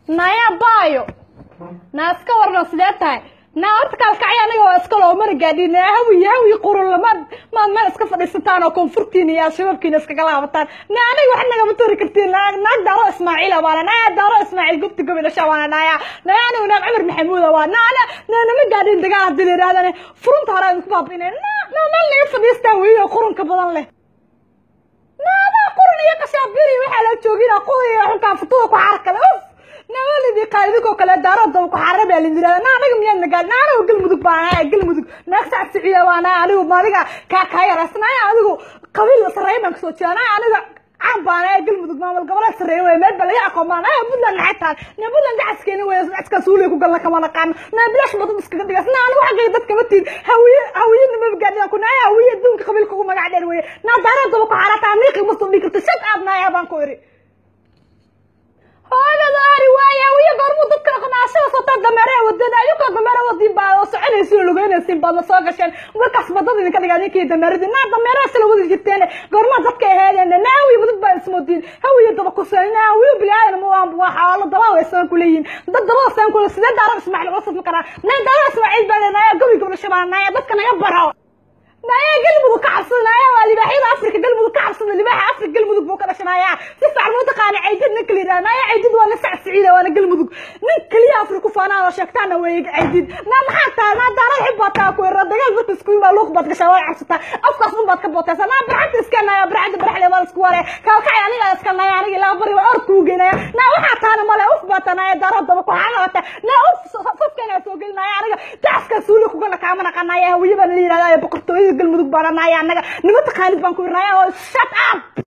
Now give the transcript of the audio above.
naya baayo naa iska warno sidee tahay naa horta kaalkacyo aniga waa iska loo mana gaadhin naa hawiy hawiy qurun lamaad maad meel iska fadhiisataan oo koonfurtiina iyo al-shabaabkiina iskaga laabataan naa aniga wax nagama tori kartiin naa naag daaro ismaaciila baana naa daaro ismaaciil gubti gobi dhasha waana naaya naa anigu naag cumar maxamuuda waa naa ana naa nama gaadhin dagaal haddii la yidhahdane furunta hore idinku baabinay naa naa meel naga fadhiistaa weyo qurunka badan leh naada qurun iyo kashaabiri waxaa la joogina qudiya xunkaa futuda ku xarkale uf nawalidii qaalidinkoo kale daaradaba ku xarra baa la yirahda na anaga miyaad nagaa na anigu galmudug baa nahay galmudug naag sac siciya baa nahay anigu maadiga kaa kaa yarasnaya adigu qabiil sarreeya baan kasoo jeeda nahay aniga caan baa nahay galmudug maamul goboleed sarreeya wey meel baa laga aqoon baa nahay puntland maxay tahay na puntland dacaskeena wey dacaskaa suuliya ku galna kama naqaano na bilaash badad iskaga dhigas na anigu xaggayga dadka ma tiid hawiye hawiye nima gaadhidan ku nahay hawiye adduunka qabiilka ugu magac dheer weye na daaradaba ku xarataa niiqi ma soo dhigi karta shad aad nahay baan ku iri hooyada ari waaya wiya goormuu dadka qanaashada sota dameeraha wadada ayuka dameera wadin baa oo soconaysiin lugeynaysiin baad la soo gasheen markaas badada idinka dhigaa ninkii dameeradii naa dameeraha sila wadi jirteen goormaa dadka aheedeen naa hawiy badad baa ismoodiin hawiya daba kuseen naa hawiy bilaadan ma waan waa xaalo daba waysan ku leeyihin dad daba san ku sidee daaro ismaaciil wasad ma karaa naa daaro ismaaciil baa leenaaya gobi gobol shabaan naa dadka naga baro naya galmudug ka cabsada naya waa libaaxyada afrika galmudug ka cabsada libaaxa afrika galmudug buu ka dhashanaya si fiican muu taqaana caydid ninka la yidhaha naya caydid waa nasac siciida waana galmudug nin keliya afrika ku faanaan oo sheegtaana weeye caydid na maxaa tahay naa daarad xib baad taa ku yara dagaal dadka isku yimaa luuq baad gashaa waad cabsataa afkaas un baad ka bootaysaa naa barxanta iska naya barxanta baraxle waa isku ware kaalkacay aniga iska naya aniga ilaa bari waa orka u geynaya naa waxaa taana male uf baa tanaya daarad daba ku xaalaata naa uf safkana soo gelinaya aniga dacaska suuli kugala kaama naqanaya hawiye baan la yidhahdaa boqortooyada galmudug baan anaya annaga nima taqaanid baan ku irnaya oo shut up